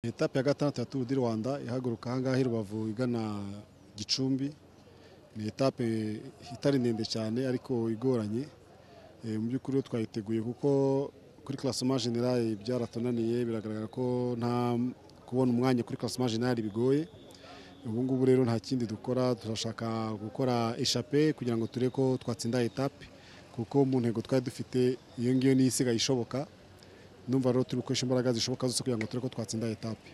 etape ya gatandatu ya turu di rwanda ihaguruka ahangaha i rubavu igana gicumbi ni etape itari ndende cyane ariko igoranye Eh, mu by'ukuri yo twayiteguye kuko kuri classement general byaratunaniye biragaragara ko nta kubona umwanya kuri classement general bigoye ubu ngubu rero nta kindi dukora turashaka gukora eshape kugira ngo turebe ko twatsinda etape kuko mu ntego twari dufite iyo ngiyo niyo isigaye ishoboka ndumva rero turi gukoresha imbaraga zishoboka zose kugira ngo turebe ko twatsinda etape